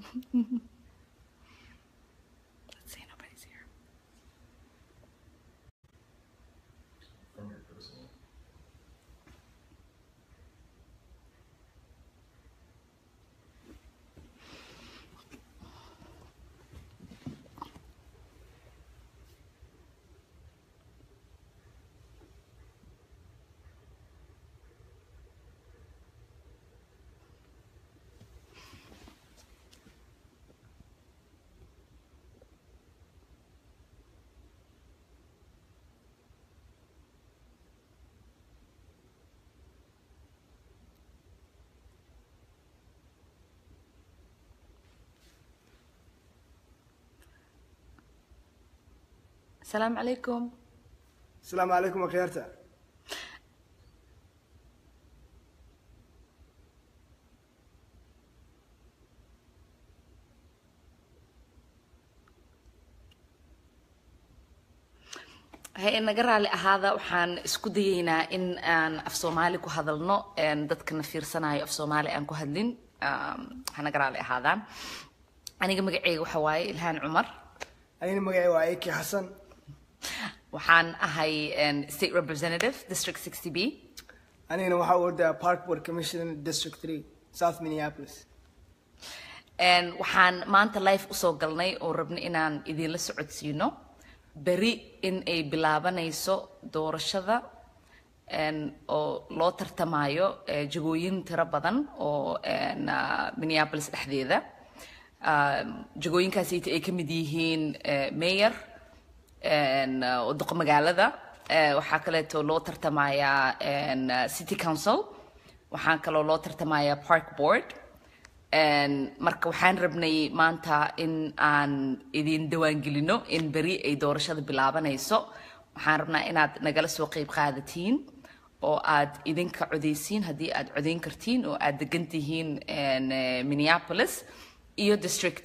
Let's see, nobody's here. From your personal. السلام عليكم asalaamu calaykum akhyaarta hay naga raali ahaada waxaan isku dayeynaa in aan af soomaali ku hadalno een, dadkana fiirsanayo af soomaali aan ku hadlin um, ha naga raali ahaadaan aniga magaceyga waxa waaye ilhaan cumar anigana magacay waa eki xasan waxaan ahay een, state representative district 60 b anigana waxaa ordaa park board commission district 3 south minneapolis Een, waxaan maanta live usoo galnay oo rabna inaan idinla socodsiino beri in ay bilaabanayso doorashada een, oo loo tartamayo eh, jagooyin tiro badan oo een, ah, minneapolis dhexdeeda Ah, jagooyinkaasayta ay ka mid yihiin eh, mayor een, ah, oo duqa magaalada Eh, waxaa kaleeto loo tartamayaa een, ah, city council waxaan kaloo loo tartamayaa park board Een, marka waxaan rabnay maanta in aan idin diiwaangelino in beri ay doorashada bilaabanayso waxaan rabnaa inaad nagala soo qeyb qaadatiin oo aad idinka codeysiin haddii aad codeyn kartiin oo aad degan tihiin een, eh, minneapolis iyo district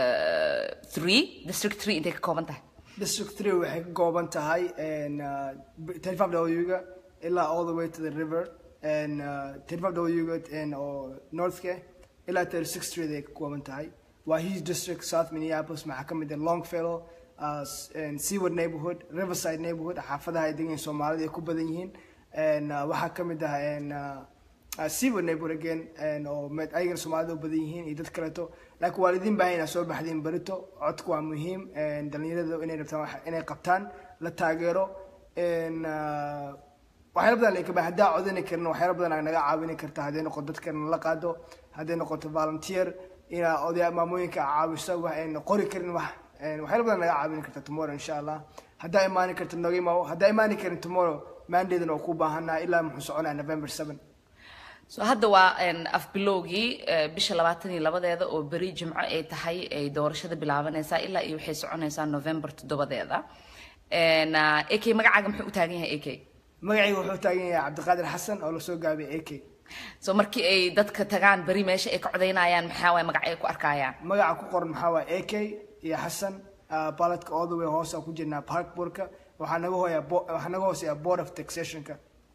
3 district 3 intay ka kooban tahay district 3 waxay ka kooban tahay and, uh, 35 w-ga ilaa all the way to the river and uh, 35 w-ga and oo northka ilaa 36 street ay ka kooban tahay waa his district south minneapolis maxaa ka mid ah longfellow uh, s- and seaward neighborhood riverside neighborhood xaafadaha ay degan yihiin soomaalida ay ku badan yihiin and uh, waxaa ka mid ah and, uh, uh, seaward neighborhood again and oo med- ayagana soomaalida u badan yihiin iyo dad kaleeto laakiin waa idin baahan inaad soo baxdiin berito codku waa muhiim and dhalinyarada inay rabtaan wax- inay qabtaan la taageero and, uh, waxyaala badan laga baahan haddaa codani karin waxyaala badan aa naga caawini karta hadday noqoto dadkana la qaado hadday noqoto volunteer inaa odaya maamooyinka caawiso wax ayna qori karin wax and waxyaala badan naga caawini karta tomorrow insha allah haddaa imaani karta noga imaawo haddaa imaani karin tomorrow mandaydana oo ku baahanaa ilaa muxuu soconaa november 7 so hadda waa een, afbilowgii eh, bisha labaatan iyo labadeeda oo beri jimco ay tahay ay doorashada bilaabanaysaa ilaa iyo waxay soconaysaa november toddobadeeda Een, ah, ak magacaaga muxuu u taagan yahay ak magacayga wuxuu taagan yahay cabdiqaadir xasan oo lasoo gaabiyay ak so markii ay dadka tagaan beri meesha ay ka codaynayaan maxaa waay magac ay ku arkayaan magaca ku qoran maxaa waaye ak iyo xasan uh, baladka all the way hoos aan ku jirnaa parkboardka waxaa naga hooyaa bo- waxaa naga hooseeyaa board of taxationka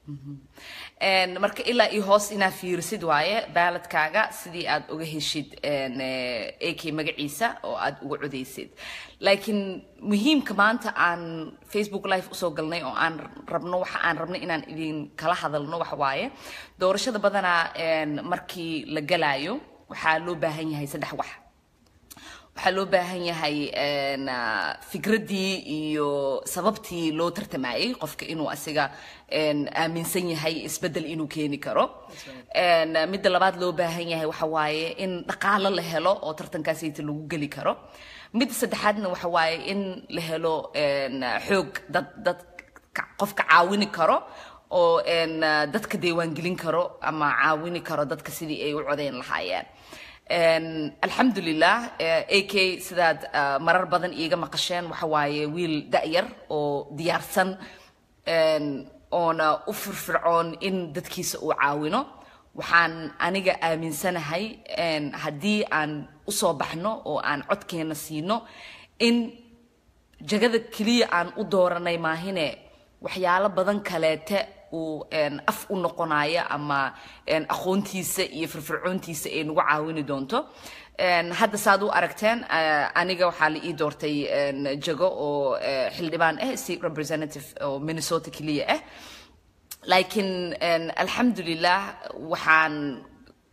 Een, marka ilaa iyo hoos inaad fiirisid waaye baaladkaaga sidii aad uga heshid een, eh, ak magaciisa oo aad uga codeysid laakiin muhiimka maanta aan facebook live usoo galnay oo aan rabno waxa aan rabno inaan idin kala hadalno waxa waaye doorashada badanaa een, markii la galaayo waxaa loo baahan yahay saddex wax waxaa loo baahan yahay een, ah, fikraddii iyo sababtii loo tartamayay qofka inuu asiga een, aaminsan yahay isbeddel inuu keeni karo Een, ah, midda labaad loo baahan yahay waxa waaye in dhaqaalo la helo oo tartankaasayta lagu geli karo midda saddexaadna waxa waaye in la helo een, ah, xoog dad dad ka- qofka caawini karo oo een, ah, dadka diiwaangelin karo ama caawini karo dadka sidii ay u codeyn lahaayeen Een, alxamdulilah eh, ak sidaad ah, marar badan iiga maqasheen waxa waaye wiil da'yar oo diyaarsan een, oona u firfircoon in dadkiisa uu caawino waxaan aniga aaminsanahay een, haddii aan usoo baxno oo aan codkeena siino in jagada keliya aan u dooranay maahine waxyaalo badan kaleete uu een, af u noqonayo ama een, aqoontiisa iyo firfircoontiisa ay nagu caawini doonto Een, hadda saad u aragteen eh, aniga waxaa la ii doortay een, jago oo eh, xildhibaan ah state representative oo minnesota keliya ah laakiin een, alxamdulilah waxaan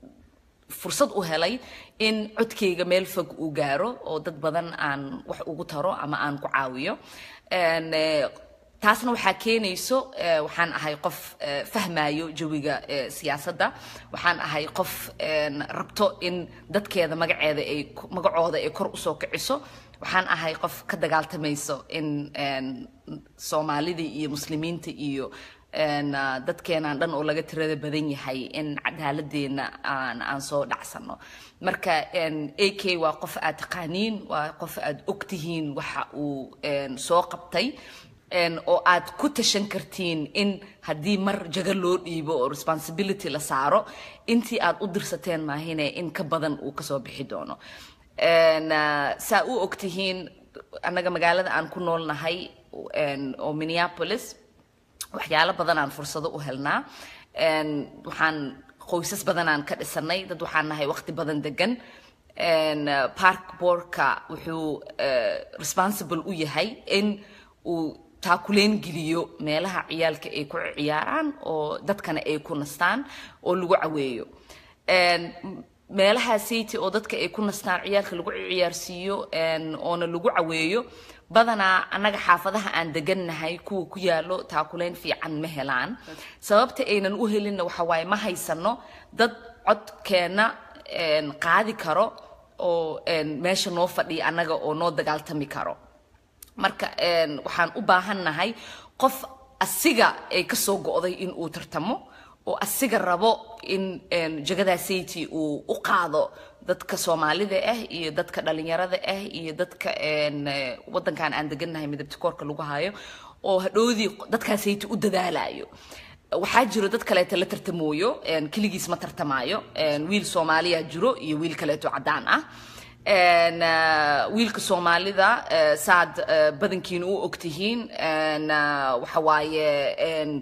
fursad u helay in codkayga meel fog uu gaaro oo dad badan aan wax ugu taro ama aan ku caawiyo Een, eh, taasna waxaa keenayso eh, waxaan ahay qof eh, fahmayo jawiga eh, siyaasadda waxaan ahay qof een, rabto in dadkeeda magaceeda ay ku- magacooda ay kor usoo kiciso waxaan ahay qof ka dagaaltamayso in een, soomaalida iyo muslimiinta iyo een, ah, dadkeenaan dhan oo laga tirada badan yahay in cadaaladeena aan aan soo dhacsano marka een, ak waa qof aad taqaaniin waa qof aad ogtihiin waxa uu een, soo qabtay een, oo aad ku tashan kartiin in haddii mar jago loo dhiibo oo responsibility la saaro intii aad u dirsateen maahine in ka badan uu kasoo bixi doono Een, ah, saa u ogtihiin annaga magaalada aan ku noolnahay een, oo minneapolis waxyaalo badanaan fursado u helnaa Een, waxaan qoysas badanaan ka dhisanay dad waxaan nahay waqti badan degan Een, uh, park boardka wuxuu uh, responsible u yahay in uu taakuleen geliyo meelaha ciyaalka ay ku ciyaaraan oo dadkana ay ku nastaan oo lagu caweeyo Een, meelaha city oo dadka ay ku nastaan ciyaalka lagu ciyaarsiiyo een, oona lagu caweeyo badanaa annaga xaafadaha aan degannahay kuwa ku yaalo taakuleyn fiican ma helaan sababta aynan u helinna waxa waaye ma haysano dad codkeena een, qaadi karo oo een, meesha noo fadhiya annaga oo noo dagaaltami karo marka een, waxaan u baahannahay qof asiga ay ka soo go'day in uu tartamo oo asiga rabo in een, jagadaa city uu u qaado dadka soomaalida ah iyo dadka dhalinyarada ah iyo dadka een, eh, wadankan aan degannahay midabta koorka lagu hayo oo hadhoodii dadkaa city u dadaalayo waxaa jiro dad kaleeto la tartamooyo een, keligiis ma tartamaayo een, wiil soomaaliya jiro iyo wiil kaleeto caddaan ah Een, eh, wiilka soomaalida eh, saad eh, badankiina u ogtihiin een, eh, waxa waaye een,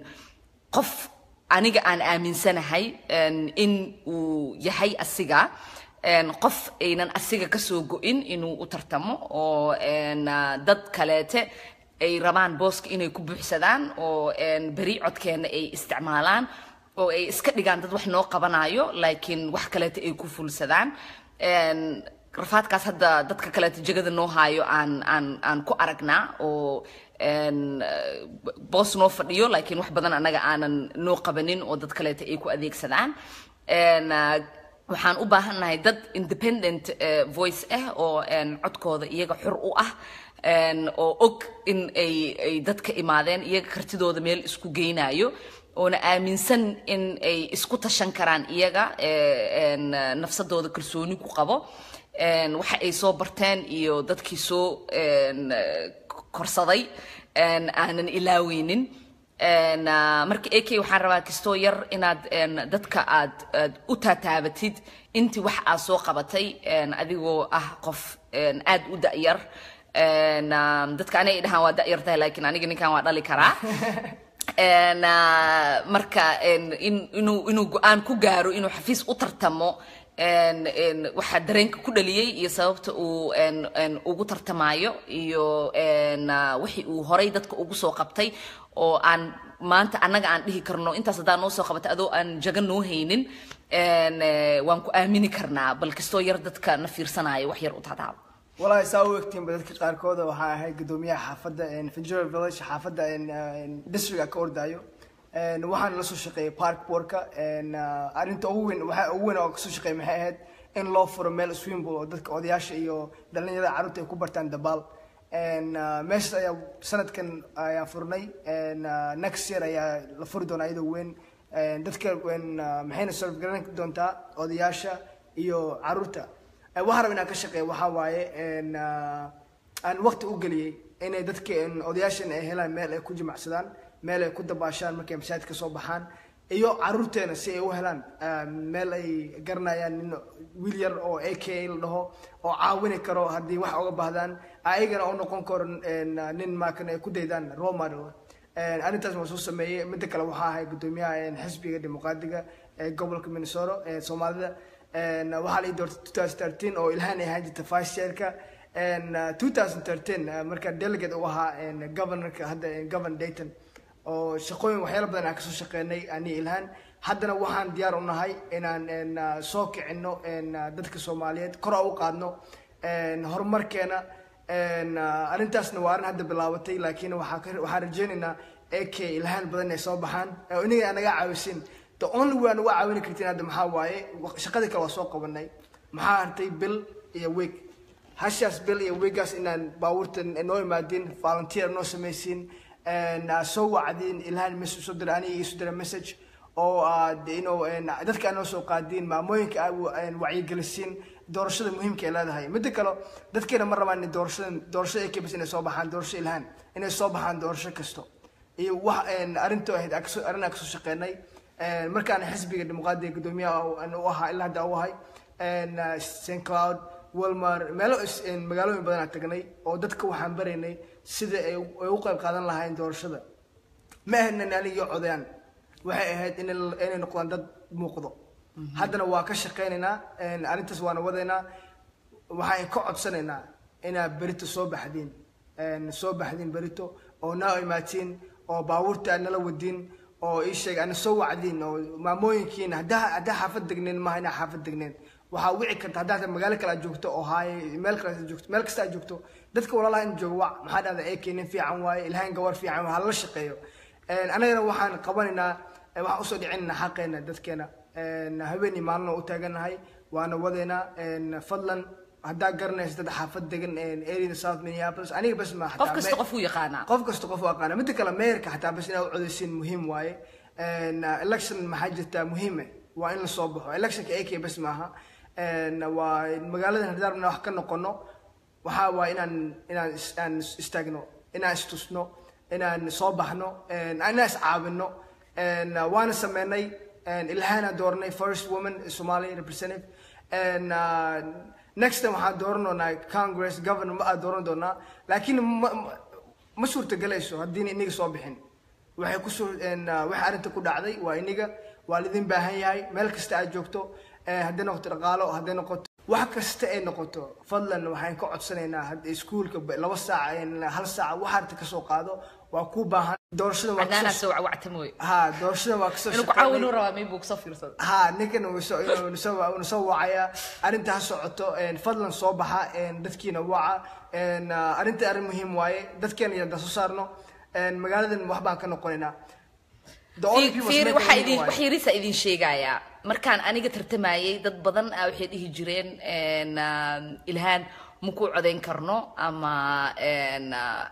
qof aniga aan aaminsanahay een, in uu yahay asiga een, qof aynan asiga kasoo go-in inuu u tartamo oo een, ah, dad kaleete ay rabaan booska inay ku buuxsadaan oo een, beri codkeena ay isticmaalaan oo ay iska dhigaan dad wax noo qabanayo laakiin wax kaleete ay ku fulsadaan Een, rafaadkaas hadda dadka kaleeto jegada noo haayo aan aan aan ku aragnaa oo een, eh, boos noo fadhiyo laakiin wax badan annaga aanan noo qabanin oo dad kaleeto ay ku adeegsadaan Een, ah, waxaan u baahannahay dad independent eh, voice ah oo een, codkooda iyaga xor u ah een, oo og in ay ay dadka imaadeen iyaga kartidooda meel isku geynayo oona aaminsan in ay isku tashan karaan iyaga eh, een, eh, nafsadooda kalsooni ku qabo een, waxa ay soo barteen iyo dadkii soo een, eh, korsaday een, aanan ilaaweynin Een, ah, marka ak waxaan rabaa kastoo yar inaad een, dadka aad aad u taataabatid intii wax aad soo qabatay een, adigoo ah qof een, aad u da'yar Een, ah, dadka anay dhahaan waa da'yar tahay laakiin aniga ninkan waa dhali karaa En, ah, marka en, in, inuu, inuu go-aan ku gaaro inuu xafiis u tartamo en, en, waxaa dareenka ku dhaliyey iyo sababta uu en, en, ugu tartamayo iyo en, ah, wixii uu horay dadka ugu soo qabtay oo aan maanta annaga aan dhihi karno intaas haddaa noo soo qabatay adoo aan jaga noo haynin en, eh, waan ku aamini karnaa bal kastoo yar dadka na fiirsanayo wax yar u tataabo walaahi saa u egtiinba dadka qaarkooda waxaa ahay gudoomiyaha xaafadda ventura village xaafadda districtka ka ordaayo En, waxaan la soo shaqeeyay park boardka En, ah, arrinta ugu weyn waxaa ugu weyn oo kasoo shaqeeyay maxay ahayd in loo furo meel swimming oo dadka odayaasha iyo dhalinyarada carruurta ay ku bartaan dabaal En, ah, meeshaas ayaa sanadkan ayaa furnay En, ah, next year ayaa la furi doonaa iyadoo weyn En, dadka en, ah, maxayna serve garan doontaa odayaasha iyo carruurta Eh, waxaan rabaa inaan ka shaqeeyo waxaa waaye en, ah, aan waqti u geliyey inay dadka en, odayaashan ay helaan meel ay ku jimacsadaan meel ay ku dabaashaan markay masaajidka soo baxaan iyo caruurteena si ay u helaan ah, meel ay garanayaan nin wiil yar oo a k la dhaho oo caawini karo haddii wax uga baahdaan ayagana u noqon karo en, ah, nin maakan ay ku daydaan role model Een, arrintaas waa soo sameeyey midda kale waxaa ahay gudoomiyaha een, xisbiga dimuqraadiga ee gobolka minnesota ee soomaalida Een, waxaa la ii doortay 2013 oo ilhaan ay ahaan jirta vice chairka Een, uh, 2013 uh, marka delegate u ahaa een, governorka hadda een, governor dayton oo shaqooyin waxyaalo badan aan kasoo shaqeynay ani ilhaan haddana waxaan diyaar u nahay inaan een, uh, soo kicino een, uh, dadka soomaaliyeed kor u qaadno een, horumarkeena een, uh, arrintaasna waa arrin hadda bilaabatay laakiin waxaa ka- waxaan rajeynaynaa ak ilhaan badan ay soo baxaan oo inaga naga caawisin the only way aan uga caawini kartin hadda maxaa waaye wa- shaqadii kale waa soo qabanay maxaa hartay bil iyo week hashaas bil iyo weegaas inaan baabuurta noo imaadin volunteer noo samaysiin een, aa soo wacdiin ilhaan message soo dira aniga isu dira message oo aad ino dadka aad noo soo qaadiin maamooyinka aad wa- een, wacyigelisiin doorashada muhiimka ay leedahay midda kale dadkeena ma rabaan in doorashada doorashada ay kabis inay soo baxaan doorasho ilhaan inay soo baxaan doorasho kasto iyo wax een, arrintu ahayd aan kasoo- arrin aan kasoo shaqeynay Een, markaan xisbiga dimuqraadiga gudoomiyaha u- aan u ahaa ilaa hadda u ahay een, uh, st cloud walmar meelo is- een, magaalooyin badan aan tagnay oo dadka waxaan baraynay sida ay u ay u qayb qaadan lahaayeen doorashada ma ahayn aniga codayaan waxay ahayd in inay noqdaan dad muuqdo haddana waa ka shaqeynaynaa een, arrintaas waana wadaynaa waxaan ka codsanaynaa inaad berito soo baxdiin een, soo baxdiin berito oo naa imaatiin oo baabuurta aad nala wadiin oo ii sheeg ana soo wacdiin oo maamooyinkiina haddaa haddaa xaafad degneen maaha inaa xaafad degneen waxaa wici karta haddaa hata magaalo kale aad joogto oo haaye meel kale aad joogto meel kasta aad joogto dadka walaalaha in joogo wac maxaa dhahda eekay nin fiican waaye ilaahin gawar fiican waa hala shaqeeyo Een, annagana waxaan qabanaynaa ee, waxaan usoo dhicinaynaa xaqeena dadkeena Een, habeenii maalin oo u taaganahay waana wadeynaa Een, fadlan haddaa garanaysa dad xaafad degan area south minneapolis aniga bas ma qof kasta qof uu yaqaanaa qof kasta qof u aqaana midda kale meerka xataa bas inaad u codeysiin muhiim waaye Een, uh, election maxaa jirtaa muhiime waa in lasoo baxo electionka ak bas maaha Een, waa magaaladan haddaan rabnaa wax ka noqono waxaa waa inaan inaan is- aan is- istaagno inaan istusno inaan soo baxno Een, inaan iscaawino Een, uh, waana sameynay Een, ilhaana doornay first woman somali representative Een, uh, next time waxaan dooran doonaa congress governor ma aad dooran doonaa laakiin ma- ma- ma suurtagelayso haddiina iniga soo bixin waxay ku soo een, uh, waxay arrinta ku dhacday waa iniga waa lidin baahan yahay meel kasta aad joogto eh, hadday noqoto dhaqaalo hadday noqoto wax kasta ay noqoto fadlan waxaan ka codsanaynaa hadda iskuulka ba- laba saac een, hal saac wax arta kasoo qaado waa ku baahan doorashada waa cadnaanaa kasoo soo wacwacta mooye ha doorashada waa kasoo inuu ku shaqeynay. caawinuu rabaa maybe uu kusoo fiirsado ha ninkan uu soo inuu soo uu soo wacaya arrinta ha socoto een fadlan soo baxa een dadkiina waca een ah, arrinta arrin muhiim waaye dadkeena yada soo saarno een magaaladan wax baan ka noqonaynaa The only people fiiri making waxaa money idin waaye. wax yariisa idin sheegayaa markaan aniga tartamayay dad badan ah waxay dhihi jireen een, ah, ilhaan ma ku codayn karno ama een, ah,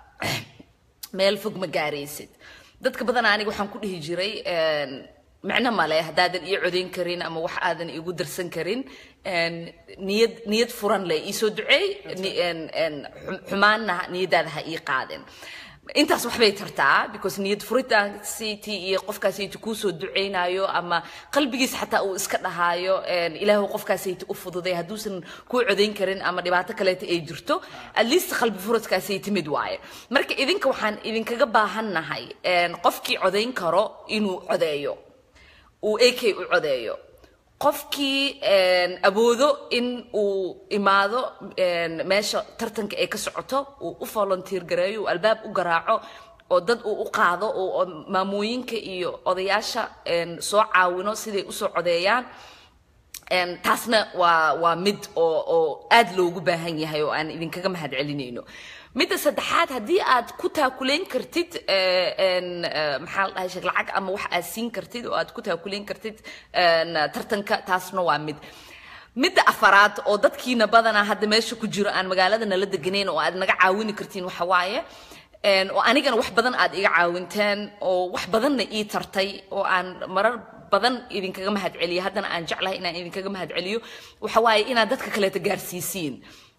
meel fog ma gaaraysid dadka badan aniga waxaan ku dhihi jiray een, micno male haddaadan ii codayn karin ama wax aadan igu darsan karin een, niyad niyad furan leh iisoo duceey ni- een, een, xum- xumaanna niyadaada ha ii qaadin intaas waxbay tartaa because niyad furitaansiiti iyo qofkaasiti kuusoo duceynayo ama qalbigiisa xataa uu iska dhahaayo een, ilaahu qofkaasiti u fududay hadduusan kuu codayn karin ama dhibaato kaleeta ay jirto at least qalbi furadkaasay timid waaye marka idinka waxaan idinkaga baahannahay een, qofkii codayn karo inuu codeeyo uu ak u codeeyo qofkii een, awoodo in uu imaado een, meesha tartanka ay ka socoto uu u volunteer gareeyo uu albaab u garaaco oo dad uu u qaado oo oo maamooyinka iyo odayaasha een, soo caawino siday usoo codeeyaan Een, taasna waa waa mid oo oo aad loogu baahan yahay oo aan idinkaga mahad celinayno midda saddexaad haddii aad ku taakuleyn kartid eh, een, eh, maxaa la dhahay sheeg lacag ama wax aad siin kartid oo aad ku taakuleyn kartid een, tartanka taasna waa mid midda afaraad oo dadkiina badanaa hadda meesha ku jiro aan magaalada nala deganayn oo aad naga caawini kartiin waxa waaye Een, oo anigana wax badan aad iga caawinteen oo wax badanna ii tartay oo aan marar badan idinkaga mahad celiyo haddana aan jeclahay inaan idinkaga mahad celiyo waxa waaye inaad dadka kaleeta gaarsiisiin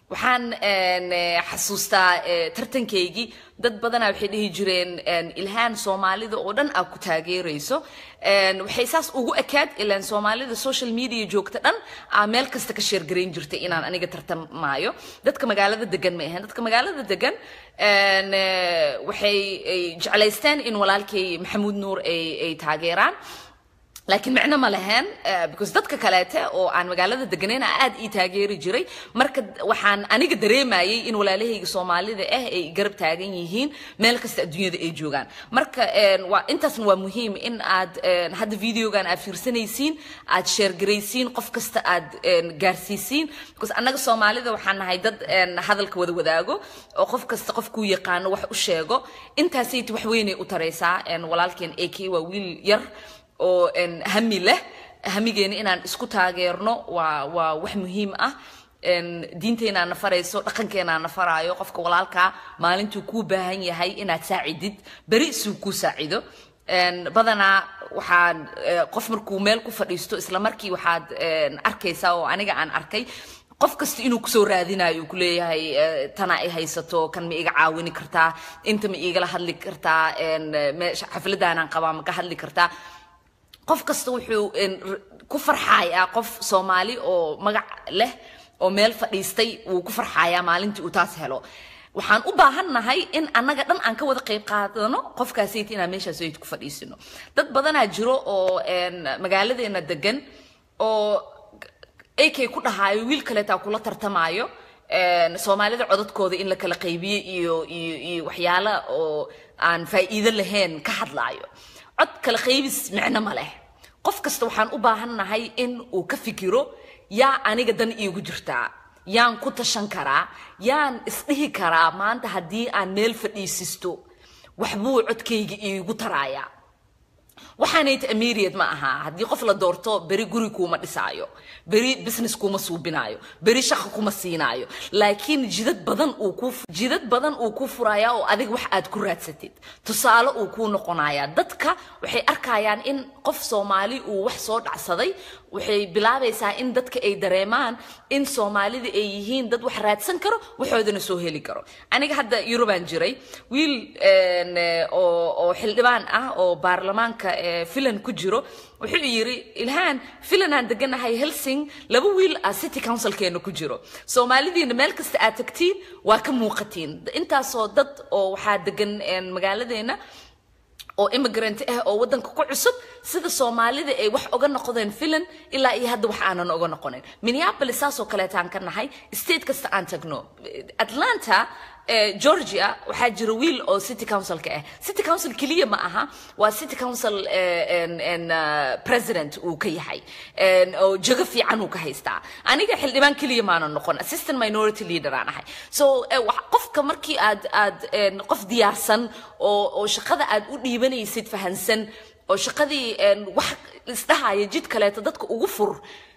waxaan een, eh, xasuustaa eh, tartankaygii dad badanaa waxay dhihi jireen een, ilhaan soomaalida oo dhan aad ku taageerayso Een, waxay saas ugu ekaad ilaan soomaalida social media joogta dhan aa meel kasta ka sheergarayn jirtay inaan aniga tartamaayo dadka magaalada degan ma ahayn dadka magaalada degan een, eh, waxay ay jeclaysteen in walaalkay maxamuud nuur ay ay taageeraan laakiin micno ma lahayn eh, because dadka kaleete oo aan magaalada deganeyn aa aad ii taageeri jiray marka d- waxaan aniga dareemayay in walaalahayga soomaalida ah ay garab taagan yihiin meel kasta adduunyada ay joogaan marka een, waa intaasna waa muhiim in aad een, hadda videogan aad fiirsanaysiin aad sheergaraysiin qof kasta aad een, gaarsiisiin because annaga soomaalida waxaan nahay dad een, hadalka wada wadaago oo qof kasta qofkuu yaqaano wax u sheego intaasayt wax weynay u taraysaa een, walaalkeen ak waa wiil yar oo een, hami leh hamigeena inaan isku taageerno waa waa wax muhiim ah een, diinteenaa na farayso dhaqankeenaa na faraayo qofka walaalkaa maalintuu kuu baahan yahay inaad saacidid beri isuu kuu saacido Een, badanaa waxaan eh, qof markuu meel ku fadhiisto isla markii waxaad een, arkaysaa oo aniga aan arkay qof kasta inuu kusoo raadinayo uu kuleeyahay eh, tana ay haysato kan ma iga caawini kartaa inta ma igala hadli kartaa een, meesha xafladaanaan qabaa ma ka hadli kartaa qof kasta wuxuu een, r- ku farxayaa qof soomaali oo magac leh oo meel fadhiistay wuu ku farxayaa maalintii uu taas helo waxaan u baahannahay in annaga dhan aan ka wada qayb qaadano qofkaasayt inaan meeshaas ayt ku fadhiisino dad badanaa jiro oo een, magaaladeena degan oo ak ku dhahaayo wiil kaleetaa kula tartamaayo een, soomaalida codadkooda in la kala qaybiyo iyo iyo iyo waxyaala oo aan faa'iido lahayn ka hadlaayo cod kala qaybis micno ma leh qof kasta waxaan u baahannahay in uu ka fikiro yaa aniga dan iigu jirtaa yaan ku tashan karaa yaan isdhihi karaa maanta haddii aan meel fadhiisisto waxbuu codkayga iigu taraayaa waxaanayt immediate ma aha haddii qof la doorto beri guri kuuma dhisaayo beri business kuma suubinaayo beri shaqo kuma siinaayo laakiin jidad badan uu ku jidad badan uu ku furayaa oo adiga wax aad ku raadsatid tusaale uu kuu noqonayaa dadka waxay arkayaan in qof soomaali uu wax soo dhacsaday waxay bilaabaysaa in dadka ay dareemaan in soomaalida ay yihiin dad wax raadsan karo waxoodana soo heli karo aniga hadda yurubaan jiray wiil een, eh, oo oo xildhibaan ah oo baarlamaanka eh, filan ku jiro wuxuu yiri ilhaan filanaan deganahay helsing laba wiil ah city councilkeena ku jiro soomaalidiina meel kasta aad tagtiin waa ka muuqatiin intaasoo dad oo waxaa degan een, magaaladeena oo immigrant ah oo waddanka ku cusub sida soomaalida ay wax oga noqdeen filan ilaa iyo hadda wax aanan oga noqonin minneapolis saasoo kaleetaan ka nahay state kasta aan tagno atlanta eh, georgia waxaa jira wiil oo city councilka ah city council keliya ma aha waa city council eh, en- en, uh, president uu ka yahay En, oo jago fiican uu ka haystaa aniga xildhibaan keliya maanan noqon assistant minority leader aan ahay so eh, wax- qofka markii aad aad en, qof diyaarsan oo oo shaqada aad u dhiibanaysid fahansan oo shaqadii en, wax isdhahaya jid kaleeto dadka ugu fur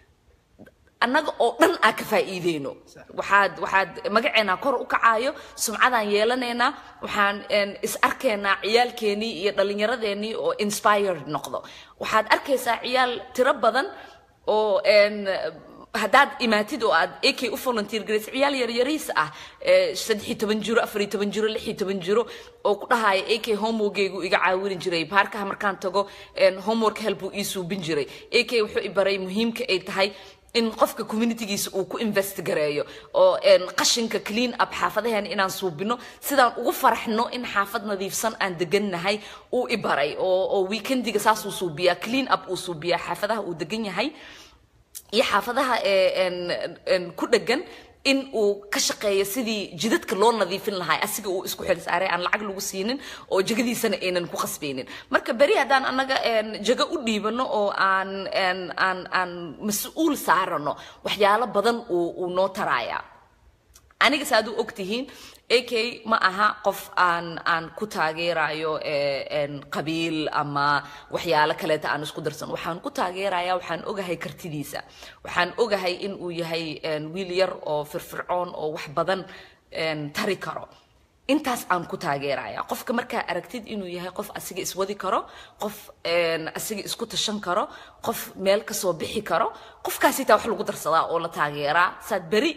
annaga oo dhan aan ka faa'iideyno waxaad waxaad magaceena kor u kacaayo sumcadaan yeelanaynaa waxaan en, is arkaynaa ciyaalkeenii iyo dhallinyaradeenii oo inspired noqdo waxaad arkaysaa ciyaal tiro badan oo en, haddaad imaatid oo aad ak u volunteer garaysa ciyaal yaryariis ah ee saddex iyo toban jiro afar iyo toban jiro lix iyo toban jiro oo ku dhahaya ak homeworkgaygu iga caawini jiray baarkaha markaan tago en, homework help uu ii suubin jiray ak wuxuu i baray muhiimka ay tahay in qofka communitygiisa uu ku invest gareeyo oo en, qashinka clean up xaafadaheena inaan suubino sidaan ugu faraxno in xaafad nadiifsan aan degannahay uu i baray oo oo weekendiga saasuu suubiyaa clean up uu suubiyaa xaafadaha uu degan yahay iyo xaafadaha ee en- en ku dhegan in uu ka shaqeeyo sidii jidadka loo nadiifin lahaa asiga uu isku xil saaray aan lacag lagu siinin oo jagadiisana aynan ku khasbaynin marka beri haddaan annaga en, jago u dhiibano oo aan en, aan aan mas-uul saarano waxyaalo badan uu uu noo taraaya aniga saad u ogtihiin ak ma aha qof aan aan ku taageerayo eh, en, qabiil ama waxyaalo kaleeta aan isku darsan waxaan ku taageeraya waxaan ogahay kartidiisa waxaan ogahay in uu yahay en, wiil yar oo firfircoon oo wax badan en, tari karo intaas aan ku taageeraya qofka markaa aragtid inuu yahay qof asiga iswadi karo qof en, asiga isku tashan karo qof meel kasoo bixi karo qofkaasitaa wax lagu darsadaa oo la taageeraa saad beri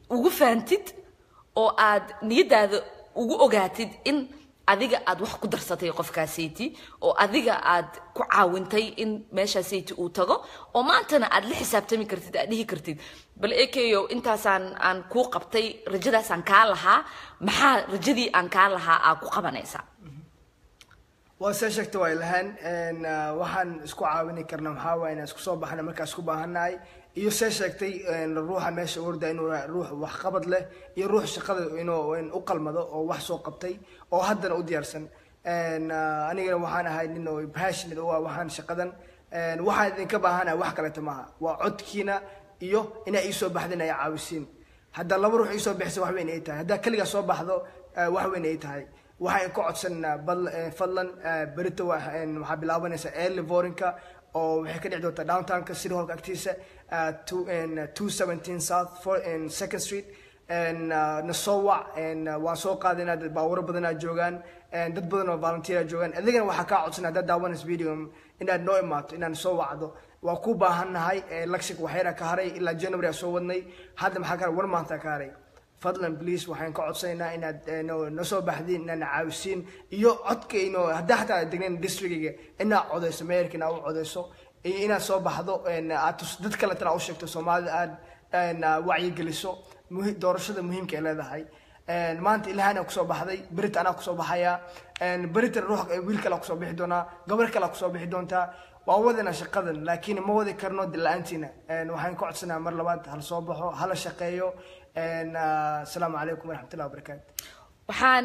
ugu faantid oo aad niyadaada ugu ogaatid in adiga aad wax ku darsatay qofkaasayti oo adiga aad ku caawintay in meeshaasayti uu tago oo maantana aad la xisaabtami kartid aad dhihi kartid bal ekeyo intaasaan aan kuu qabtay rajadaasaan kaa lahaa maxaa rajadii aan kaa lahaa aa ku qabanaysaa waa see sheegta waa ilahaan waxaan isku caawini karna maxaa waaya inaan isku soo baxna markaa isku baahannahay iyo see sheegtay ruuxa meesha orda inuu ruux waxqabad leh iyo ruux shaqada inuu u qalmado oo wax soo qabtay oo haddana u diyaarsan anigana waxaan ahay nin oo passionate u ah waxaan shaqadan waxaan idinka baahanahay wax kaleeto maaha waa codkiina iyo inaa ii soo baxdin ay caawisiin haddaa laba ruux ii soo bixisa wax weyn ay tahay haddaa keligaa soo baxdo wax weyn ay tahay waxaan ka codsanaa fadlan berito waxaa bilaabanaysa early vorinka oo waxay ka dhici doontaa downtownka city hallka agtiisa two seventeen south second street na soo wac waan soo qaaday inaad baawaro badanaa joogaan dad badan oo volunteera joogaan adigana waxaa kaa codsan haddaad daawanaysa video inaad noo imaato inaad soo wacdo waa ku baahannahay lecture waxyara ka haray ilaa january aa soo wadnay hadda maxaa ka haray one month aa ka haray fadlan please waxaan ka codsanaynaa inaad na soo baxdiin inaad caawisiin iyo codkayno haddaa xataa degnayn districtiga inaad codeyso meerka inaad u codeyso iyo inaad soo baxdo aad dad kale tana u sheegto soomaalida aad wacyigeliso doorashada muhiimka ay leedahay maanta ilaahana kusoo baxday berit anaa kusoo baxayaa berita ruux wiil kale kusoo bixi doonaa gabar kale kusoo bixi doontaa waa wadana shaqadan laakiin ma wadi karno la-aantiina waxaan ka codsanaa mar labaad hala soo baxo hala shaqeeyo asalaamu calaykum waraxmatullahi wabarakaatu waxaan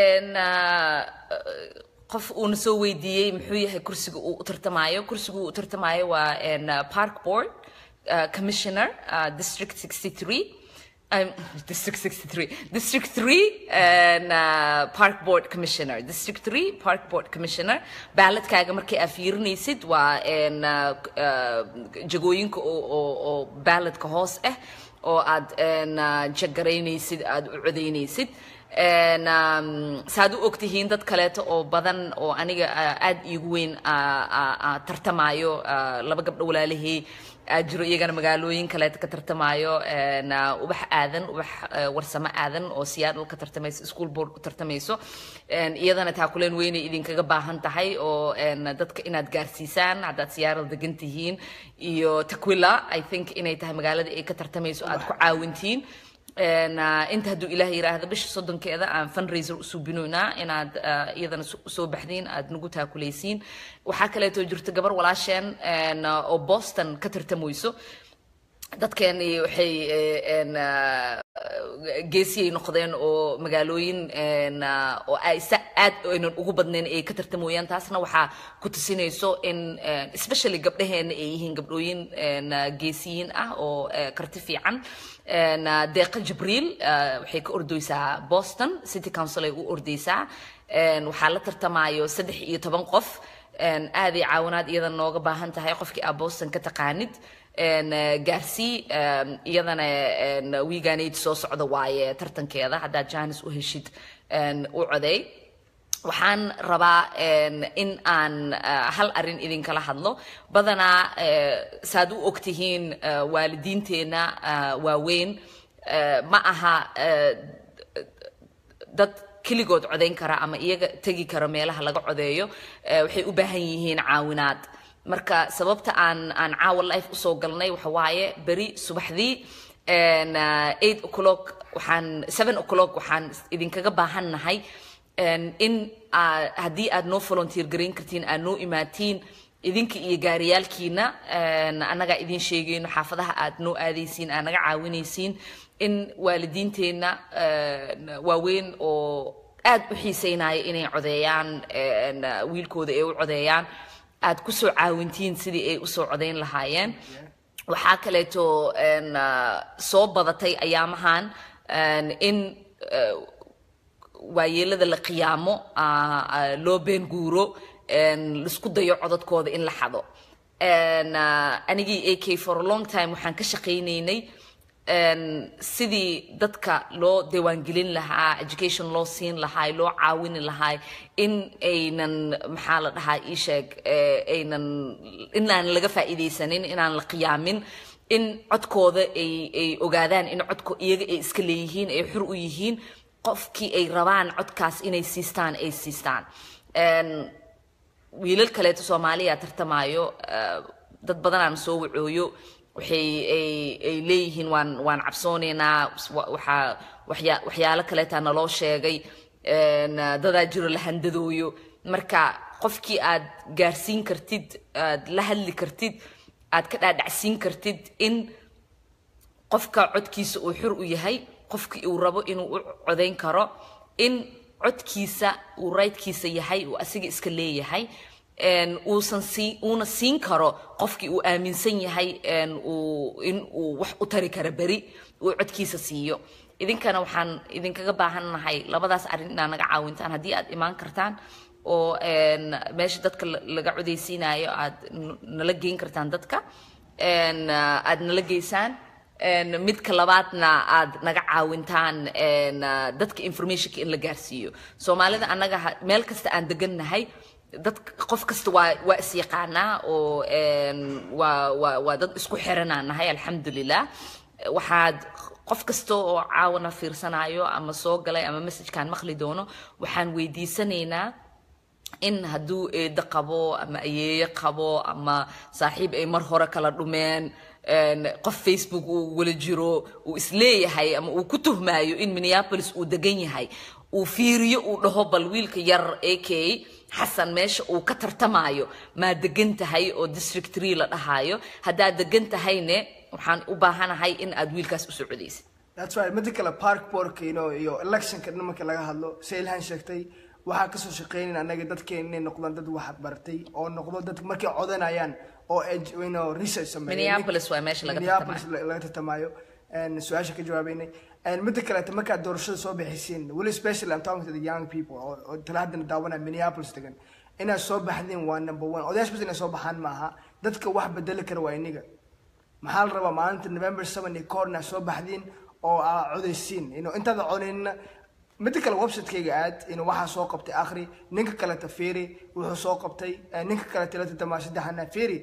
qof uuna soo weydiiyey muxuu yahay kursiga uu u tartamaayo kursiga uu u tartamaayo waa park board commissioner district 63 Um, District 63, District 3 and uh, Park Board Commissioner. District 3 Park Board Commissioner. Baaladkaaga markii aad fiirinaysid waa in uh, uh, jagooyinka oo, oo, oo baaladka hoos ah oo aad jagaraynaysid aad u codaynaysid saad u ogtihiin dad kaleeto oo badan oo aniga aad iigu weyn tartamaayo laba gabdho walaalahey aad jiro iyagana magaalooyin kaleeta ka tartamaayo ubax aadan ubax warsamo aadan oo siyaadal ka tartamayso school board ku tartamayso iyadana taakuleen weynay idinkaga baahan tahay oo dadka inaad gaarsiisaan haddaad siyaaral degan tihiin iyo takwila i think inay tahay magaalada ay ka tartamayso aad ku caawintiin inta hadduu ilaah yiraahdo bisha soddonkeeda aan fundraiser u suubinoynaa inaad iyadana soo baxdiin aad nagu taakulaysiin waxaa kaleeto jirta gabar walaasheen oo boston ka tartamayso dadkeeni waxay geesiyay noqdeen oo magaalooyin oo ay aad aynan ugu badnayn ay ka tartamoyaan taasna waxaa ku tusinayso in especially gabdhaheena ay yihiin gabdhooyin geesiyiin ah oo karti fiican deeqa jibriil waxay ka ordeysaa boston city council ay u ordeysaa waxaa la tartamaayo saddex iyo toban qof aaday caawinaad iyada nooga baahan tahay qofkii aa boston ka taqaanid gaarsii iyadana wiigaanayd soo socda waaye tartankeeda haddaad janis u heshid u coday waxaan rabaa in aan hal arin idinkala hadlo badanaa saad u ogtihiin waalidiinteenna waaweyn ma aha dad keligood codayn kara ama iyaga tegi kara meelaha laga codeeyo waxay u baahan yihiin caawinaad marka sababta aan aan caawa life usoo galnay waxa waaye beri subaxdii eight o'clock waxaan seven o'clock waxaan idinkaga baahan nahay in haddii aad noo volunteer garayn kartiin aad noo imaatiin idinka iyo gaariyaalkiina annagaa idin sheegayno xaafadaha aad noo aadaysiin aad naga caawinaysiin in waalidiinteenna waaweyn oo aad u xiiseynaya inay codeeyaan wiilkooda ay u codeeyaan aad ku soo caawintiin sidii ay usoo codayn lahaayeen waxaa kaleeto soo badatay ayaamahan in waayeelada la qiyaamo loo been guuro laisku dayo codadkooda in la xado anigii a k for a long time waxaan ka shaqaynaynay sidii dadka loo diiwaangelin lahaa education loo siin lahaa loo caawini lahaa in aynan maxaa la dhahaa ii sheeg aynan inaan laga faa'iidaysanin inaan la qiyaamin in codkooda ay ay ogaadaan in codko iyaga ay iska leeyihiin ay xur u yihiin qofkii ay rabaan codkaas inay siistaan ay siistaan Een, wiilal kaleeto soomaaliya tartamaayo eh, dad badanaan soo wacooyo waxay ay ay leeyihiin waan waan cabsoonaynaa wa- waxaa waxya waxyaalo kaleetaa naloo sheegay een, eh, dadaa jiro la handadooyo marka qofkii aad gaarsiin kartid aad la hadli kartid aad ka dhaadhacsiin kartid in qofka codkiisa uu xur u yahay qofkii uu rabo inuu u codayn karo in codkiisa uu raydkiisa yahay uu asiga iska leeyahay een, uusan sii uuna siin karo qofkii uu aaminsan yahay een, uu in uu wax u tari karo beri uu codkiisa siiyo idinkana waxaan idinkaga baahannahay labadaas arrin inaad naga caawintaan haddii aad imaan kartaan oo een, meesha dadka la- laga codaysiinayo aad n- nala geyn kartaan dadka een, ah, aad nala geysaan een, midka labaadna aad naga caawintaan een, ah, dadka informationka in la gaarsiiyo soomaalida annaga ha- meel kasta aan degannahay dad qof kasta waa waa isyaqaanaa oo een, waa waa waa dad isku xiranaan nahay alxamdulilah waxaad qof kasta oo caawana fiirsanayo ama soo galay ama messajkaan maqli doono waxaan weydiisanaynaa in hadduu eedo qabo ama ayeeyo qabo ama saaxiib ay mar hore kala dhumeen een, qof facebook uu wala jiro uu isleeyahay ama uu ku tuhmaayo in minneapolis uu degan yahay uu fiiriyo uu dhaho bal wiilka yar ak xasan meesha uu ka tartamaayo maa degan tahay oo district tree la dhahaayo haddaad degan tahayne waxaan u baahanahay in aad wiilkaas u socodaysid That's right. Midda kale park boardka you know, iyo electionka marka laga hadlo si ilhan sheegtay waxaa kasoo shaqeynayna anaga dadkeena inay noqdaan dad wax bartay oo noqdo dad markay codanayaan oo ed- you know, research sameeyo Minneapolis waa meesha laga Minneapolis la- laga tartamayo And su-aasha ka jawaabeynay And midda kaleeta markaad doorashada soo bixisiin weli especially I'm talking to the young people oo oo tala haddana daawanaya Minneapolis degan inaad soo baxdeen waa number one odayash bas inay soo baxaan maaha dadka wax bedeli kara waa iniga maxaa la rabaa maalinta november seven iyo kahor inaad soo baxdiin oo aa codaysiin ino intaada codaynina midda kale website-kayga aad ino waxaa soo qabtay akhri ninka kaleta fiiri wuxuu soo qabtay eh, ninka kaleta la tatamaa saddexana fiiri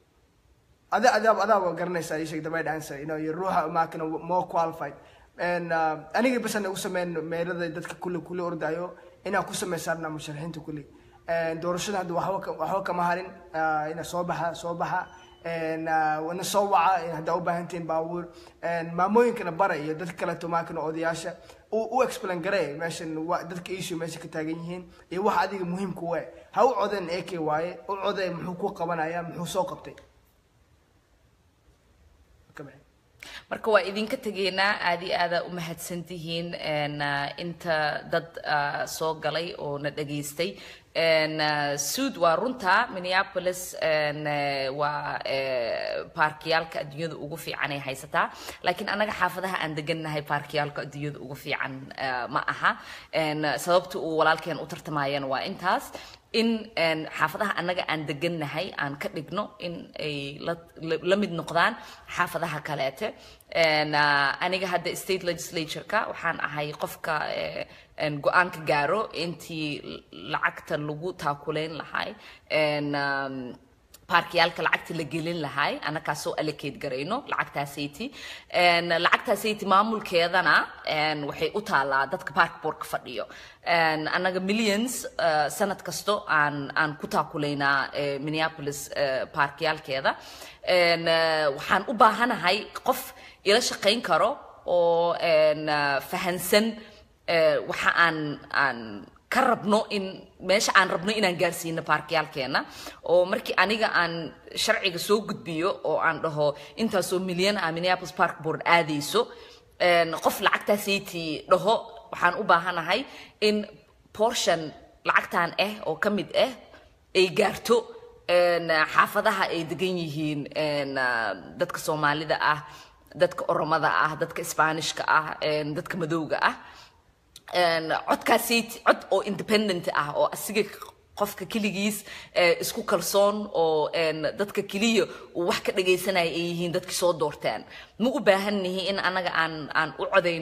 ada adaab adaaba garanaysaa ii sheeg the right answer you know iyo ruuxa maakana more qualified and uh, aniga bas ana u sameyn meelada dadka kulli kulli ordayo inaan ku sameysarna musharaxiinta kulli And doorashada hadda waxba ka- waxba kama harin uh, ina soo baxa soo baxa And, uh, wana soo waca in haddaa u baahantihiin baabuur And maamooyinkana bara iyo dadka kaleeto maakana odayaasha u u explain garee meeshan wa- dadka issue meesha ka taagan yihiin iyo waxa adiga muhiimka u eh ha u coden ak waaye u codee muxuu ku qabanaya muxuu soo qabtay Ka bixi. marka waa idinka tegaynaa aad iyo aada u mahadsantihiin een, ah, inta dad ah, soo galay oo na dhageystay Een, ah, suud waa runta minneapolis een, eh, waa eh, baarkiyaalka adduunyada ugu fiican ay haysataa laakiin annaga xaafadaha aan degannahay baarkiyaalka adduunyada ugu fiican ah, ma aha Een, sababta uu walaalkeen u tartamayana waa intaas in een, xaafadaha annaga aan degannahay aan ka dhigno in ay la, la, la mid noqdaan xaafadaha kaleete Een, ah, aniga hadda state legislatureka waxaan ahay qofka eh, een, go-aanka gaaro intii lacagta lagu taakuleyn lahay Een, um, baarkiyaalka lacagta la gelin lahay annagaa soo allocate garayno lacagtaasayti Een, lacagtaasayti maamulkeedana een, waxay u taalaa dadka baarkboorka fadhiyo Een, annaga millions uh, sanad kasto aan aan ku taakulaynaa eh, minneapolis uh, baarkiyaalkeeda Een, eh, waxaan u baahanahay qof ila shaqayn karo oo een, uh, fahansan eh, waxa aan aan ka rabno in meesha aan rabno inaan gaarsiino baarkiyaalkeena oo markii aniga aan sharciga soo gudbiyo oo aan dhaho intaasoo milyan ah minneapolis park board aadayso een, qof lacagtaasayti dhaho waxaan u baahanahay in portion lacagtan ah oo ka mid ah ay gaarto een, xaafadaha ay degan yihiin een, ah, dadka soomaalida ah dadka oromada ah dadka isbaanishka ah een, dadka madowga ah een, codkaasayt cod oo independent ah oo asiga qofka keligiis eh, isku kalsoon oo een, dadka keliya uu wax ka dhagaysanaya ay yihiin dadkii soo doorteen ma u baahan nihi in anaga aan aan u codayno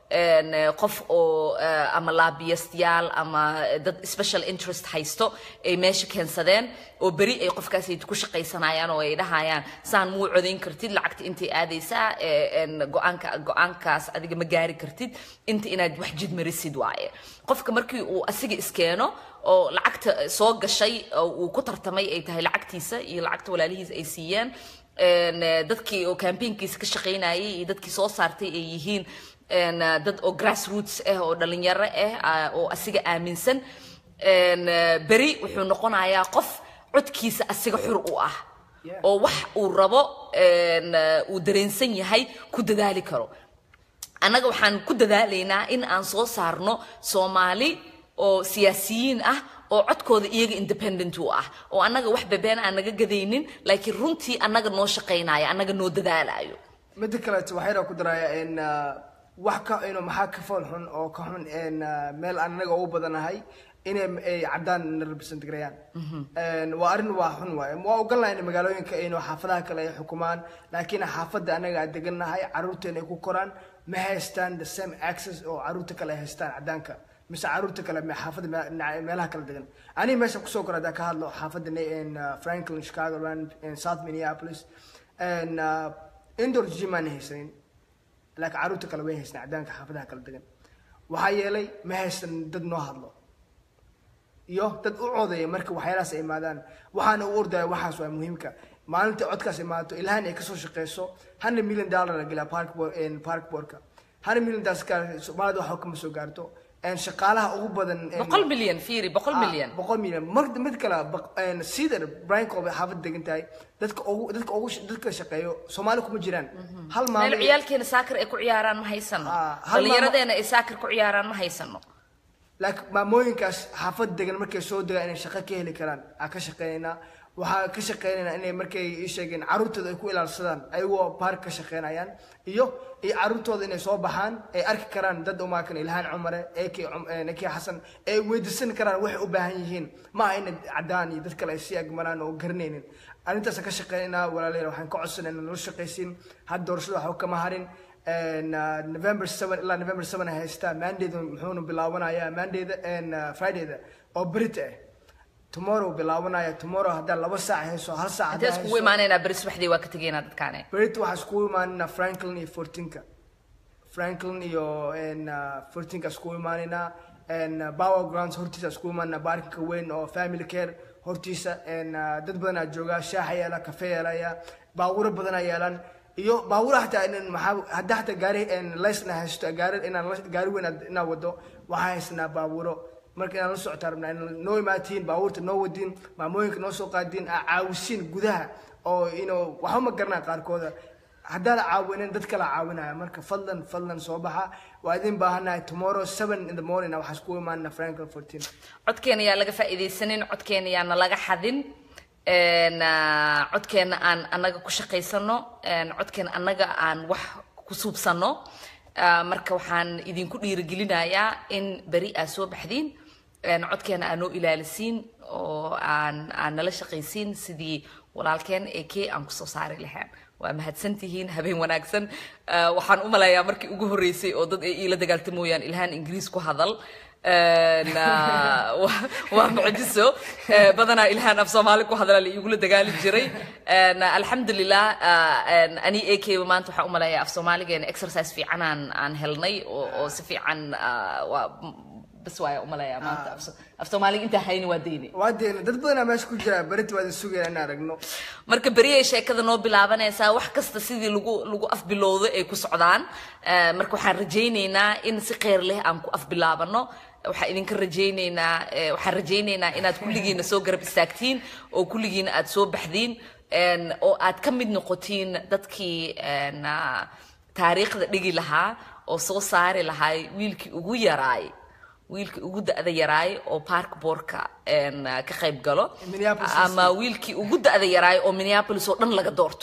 een, eh, qof oo eh, ama laabiyastayaal ama dad special interest haysto ay meesha keensadeen oo beri ay qofkaas ay ku shaqaysanayaan oo ay dhahayaan saan muu codayn kartid lacagta intay aadaysaa eh, een, go-aanka go-aankaas adiga ma gaari kartid inta inaad wax jid marisid waaye qofka markii uu asiga iskeeno oo lacagta soo gashay oo uu ku tartamay ay tahay lacagtiisa iyo lacagta walaalihiisa ay siiyeen een, eh, dadkii oo campaignkiisa ka shaqaynayay iyo dadkii soo saartay ay yihiin een, eh, dad oo grassroots ah oo dhalinyaro ah ah, oo asiga aaminsan een, eh, beri wuxuu noqonayaa qof codkiisa asiga xur u ah Yeah. oo wax uu rabo een, eh, uu dareensan yahay ku dadaali karo annaga waxaan ku dadaalaynaa in aan soo saarno soomaali oo siyaasiyiin ah oo codkooda iyaga independent u ah oo annaga wax bebeen aan naga gadaynin laakiin runtii annaga noo shaqaynaya annaga noo dadaalayo midda kaleeto waxayna ku daraya in ah, wax ka inu maxaa ka fool xun oo ka xun in ah, meel aan anaga ugu badanahay inay ay caddaan na represent garayaan En waa arrin waa xun waaye waa ogolnahay in magaalooyinka inu xaafadaha kale ay xukumaan laakiin xaafadda anaga aan degannahay carruurteena ay ku koraan ma haystaan the same access oo carruurta kale ay haystaan caddaanka mise carruurta kale me- xaafadda me- dhinaca- meelaha kala degan aniga meesha kusoo kora haddaan ka hadlo xaafadda ne- in ah, franklin chicago land in south minneapolis en ah, indoor gym aan haysanin laakiin carruurta kale way haystaan caddaanka xaafadaha kala degan waxaa yeelay ma haysan dad noo hadlo iyo dad u codeeya marka waxyaalahaas ay imaadaan waxaana u ordaya waxaas waa muhiimka maalinta codkaas imaato ilaahan ay kasoo shaqeyso hundred million dollar la gelaa park bo- en park boardka hundred million daas ka soomaalida waxba kama soo gaarto en shaqaalaha ugu badan en- boqol milyan fiiri boqol Ah, milyan boqol milyan mar mid kale baq- een, cedar brian colby xaafad degan tahay dadka ugu dadka ugu dadka shaqeeyo soomaali kuma jiraan hal meel maalin ciyaalkeena saakar ay ku ciyaaraan ma haysano Ah, hal dhallinyaradeena ay saakar ku ciyaaraan ma haysano laakiin maamooyinkaas xaafad degan markay soo degaan inay shaqo ka heli karaan aan ka shaqeynaynaa waxaa ka shaqeynaynaa inay markay ii sheegeen carruurtooda ay ku ilaalsadaan ayagoo baark ka shaqeynayaan iyo iyo carruurtooda inay soo baxaan ay arki karaan dad umaakan ilhaan cumare eke eke xasan ay weydiisan karaan waxay u baahan yihiin ma aha inay caddaan iyo dad kale ay sii agmaraan oo garanaynin arrintaas ka shaqeynaynaa walaalayaal waxaan ka codsanay inaan nala shaqaysiin hadda doorashada waxba kama harin And, uh, November 7 ilaa November 7 ay haystaa mandayda muxuuna bilaawanayaa mandayda and uh, fridayda oo berita ah tomorrow bilaawanaya tomorrow haddaan laba saac hayso hal saac intee haddaan iskugu hayso imaanaynaa beri subaxdii waa ka tegaynaa dadkaane berita waxaa iskugu imaanaynaa franklin iyo fortinka franklin iyo and, uh, fortinka iskugu imaanaynaa and uh, power grounds hortiisa iskugu imaanaynaa baarkinka weyn oo family care hortiisa and uh, dad badanaa joogaa shaaxa yaala kafe yeelaya baawuro badanaa yeelaan iyo baawura hataa inan maxaa hadda hataa gaari lesna haysto gaari inaan la- gaari weyn aad- inaan wado waxaa haysanaa baawuro marka inaan la socotaa rabnaa inaan noo imaatiin baabuurta noo wadiin maamooyinka noo soo qaadiin aa caawisiin gudaha oo inuu waxba ma garanaa qaarkooda haddaan caawinin dad kala caawinaya marka fadlan fadlan soo baxa waa idin baahanahay tomorrow seven in the morning waxaa iskugu imaanana franklin fourteen codkeena yaa laga faa'iidaysanin codkeena yaana laga xadin een, ah, codkeena aan annaga ku shaqaysano een, codkeena annaga aan wax ku suubsano Ah, marka waxaan idinku dhiirigelinayaa in beri aad soo baxdiin een, codkeena aan noo ilaalisiin oo aan aan nala shaqaysiin sidii walaalkeen ee kee aan kusoo saari lahayn waa mahadsantihiin habeen wanaagsan Ah, waxaan u malayaa markii ugu horreysay oo dad ay iila dagaaltamoyaan ilhaan ingiriis ku hadal Een, ah, waa- waa mucjiso Eh, badanaa ilhaan af soomaali ku hadla la igula dagaali jiray Een, alxamdulilah ah, een, ani ekeba maanta waxaan u malayaa af soomaaligeena exercise fiican aan aan helnay oo oo si fiican ah, waa bas waaya u malayaa maanta af so- af soomaaliga intaa hayni waa deyni waa deena dad badanaa meesha ku jira berita waa idin sugaya inaan aragno marka beriyay sheekada noo bilaabanaysaa wax kasta sidii lagu lagu afbilowdo ay ku socdaan Eh, marka waxaan rajaynaynaa in si kheyr leh aan ku afbilaabano waxaan idinka rajaynaynaa eh, waxaan rajaynaynaa inaad kulligiina soo garab istaagtiin oo kulligiina aad soo baxdiin en, oo aad ka mid noqotiin dadkii en, ah, taariikhda dhigi lahaa oo soo saari lahaa wiilkii ugu yaraay wiilkii ugu da'da yaraay oo park boorka en, ah, ka qayb galo Minneapolis ama wiilkii ugu da'da yaraay oo minneapolis oo dhan laga doorto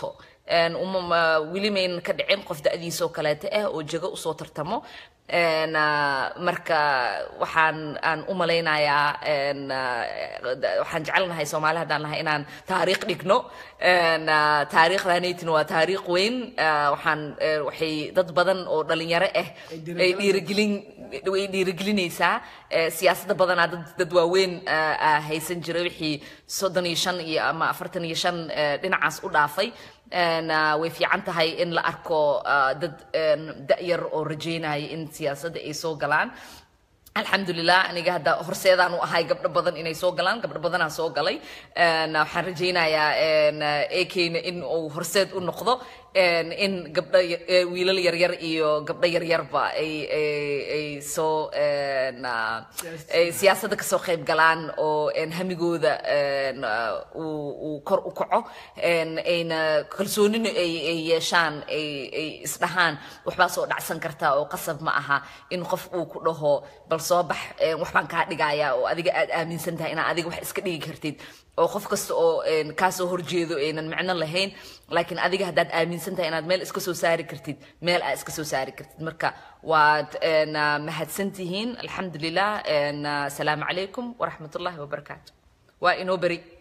een, uma- ma- weli maynan ka dhicin qof da'diisoo kaleeta ah oo jego usoo tartamo Een, ah, marka waxaan aan u malaynayaa een, ah, da- waxaan jecelnahay soomaali haddaan nahay inaan taariikh dhigno Een, ah, taariikhdanaytina waa taariikh weyn Ah, waxaan eh, waxay dad badan oo dhalinyaro ah ay dhiirigelin way dhiirigelinaysaa Eh, siyaasadda badanaa dad dad waaweyn ah, ah, haysan jiray wixii soddon iyo shan iyo ama afartan iyo shan eh, dhinacaas u dhaafay Een, ah, way fiican tahay in la arko ah, dad een, da'yar oo rajeynaya in siyaasadda ay soo galaan alxamdulilah aniga hadda horseedaan u ahay gabdho badan inay soo galaan gabdho badanaa soo galay Een, waxaan rajaynayaa ekeyna in uu horseed u noqdo een, in gabdho ya- eh, wiilal yaryar iyo gabdho yaryarba ay ay- ay soo een, ah, ay siyaasadda kasoo qayb galaan oo een, hamigooda een, ah, uu uu kor u kaco een, ayna kalsoonina ay ay yeeshaan ay ay isdhahaan waxbaa soo dhacsan kartaa oo qasab ma aha in qof uu ku dhaho bal soo bax een, wax baan kaa dhigayaa oo adiga aad aaminsan tahay inaad adiga wax iska dhigi kartid oo qof kasta oo een, kaa soo horjeedo aynan micno lahayn laakiin adiga haddaad aaminsan tahay inaad meel iska soo saari kartid meel aad iska soo saari kartid marka waad een, ah, mahadsantihiin alxamdulilah een, ah, asalaamu calaykum waraxmatullaahi wabarakaatu waa inoo beri